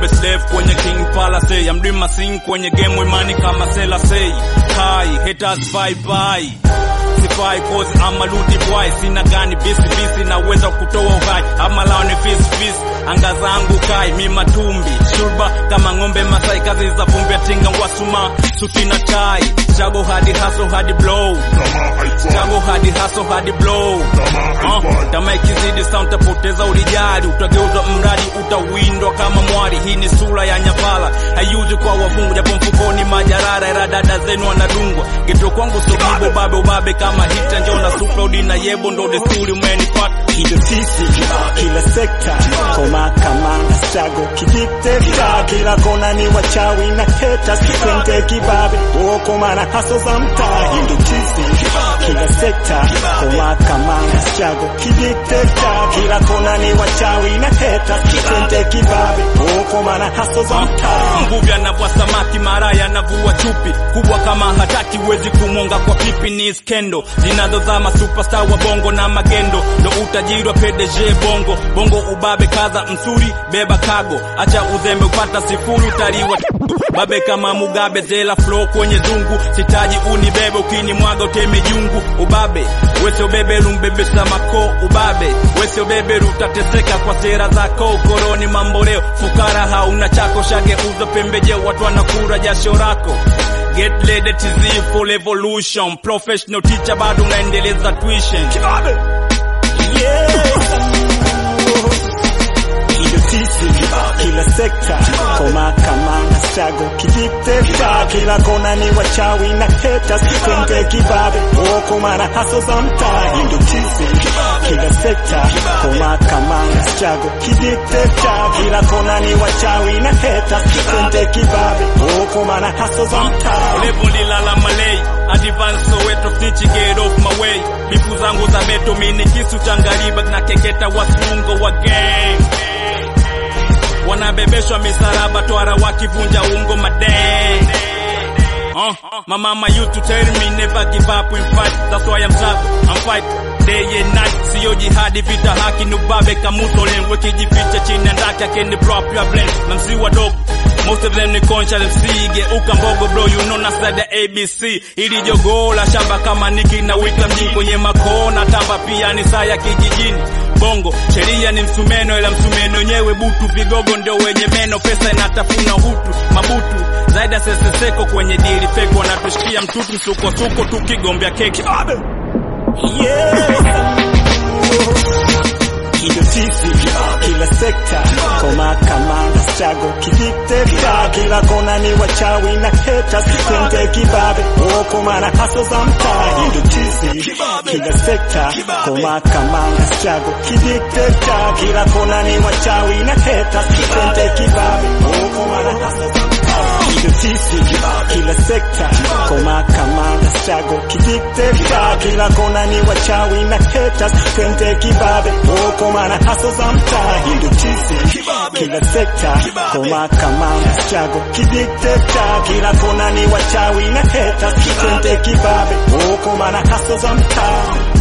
ng'ombe slave kwenye king palace I'm doing my thing kwenye game imani kama sela say hi haters bye bye sifai cause ama ludi boy sina gani bisi bisi naweza kutoa uhai ama lao ni fis fis anga zangu kai mi matumbi shurba kama ng'ombe masai kazi za vumbi tinga wasuma suti na tai chago hadi hustle hadi blow chago hadi hustle hadi blow uh, kama ikizidi sound tapoteza ulijali utageuzwa mradi utawindwa kama mwari hii ni sura ya nyapala haiuzi kwa wavungu japo mfukoni majarara ila dada zenu wanadungwa geto kwangu sobibo babe ubabe kama hita njona suplodi na yebo ndo desturi mwenipata Hido sisi kila sekta koma kamanda strago kijiteka kila kona ni wachawi na haters twende kibabe woko mana haso za mtaa Hido sisi kila sekta koma kamanda strago kijiteka kila kona ni wachawi na haters twende kibabe woko mana haso za mtaa mvuvi anavua samaki mara yanavua chupi kubwa kama hataki wezi kumwonga kwa pipi ni skendo zinazozama superstar wa bongo na magendo ndo utajiri wa PDG bongo bongo ubabe kaza msuri beba kago acha uzembe upata sifuri utaliwa babe kama mugabe zela flow kwenye zungu sitaji unibebe ukinimwaga uteme jungu ubabe wese ubebe lumbebesa mako ubabe wese ubebe utateseka kwa sera zako koroni mambo leo fukara hauna chako shage uza pembejeo watu wanakura jasho lako Get ready TZ full evolution professional teacher bado unaendeleza tuition Hido sisi kila sekta koma kamanda strago kijiteka kila kona ni wachawi na haters twende kibabe woko mana haso za mtaa Hido sisi kila sekta koma kamanda strago kijiteka kila kona ni wachawi na haters twende kibabe woko mana haso za mtaa levo lilala malei advance soweto stitch get off my way bifu zangu za beto mini kisu cha ngariba na keketa wasungo wa gang wanabebeshwa misaraba twara wakivunja ungo madeng Uh, my mama used to tell me never give up in fight that's why I'm tough I'm fight day and night sio jihadi vita haki ni ubabe kamutolen wekijificha chini ya ndaki akeni drop your blend na msi wadogo Most of them ni conscious MC geuka mbogo bro you know nasada ABC ili jogoo la shamba kama niki na wika mjini kwenye makona tamba pia ni saa ya kijijini bongo sheria ni msumeno ila msumeno wenyewe butu vigogo ndio wenye meno pesa inatafuna hutu mabutu zaidi ya seseseko kwenye dili fake wanatushikia mtutu sukosuko tukigombea keki Hido sisi kila sekta koma kamanda strago kijiteka kila kona ni wachawi na haters twende kibabe woko mana haso za mtaa Hido sisi kila sekta koma kamanda strago kijiteka kila kona ni wachawi na haters twende kibabe woko mana haso za mtaa Hido sisi kila sekta koma kamanda strago kijiteka kila kona ni wachawi na haters twende kibabe woko mana haso za mtaa Hido sisi kila sekta koma kamanda strago kijiteka kila kona ni wachawi na haters twende kibabe woko mana haso za mtaa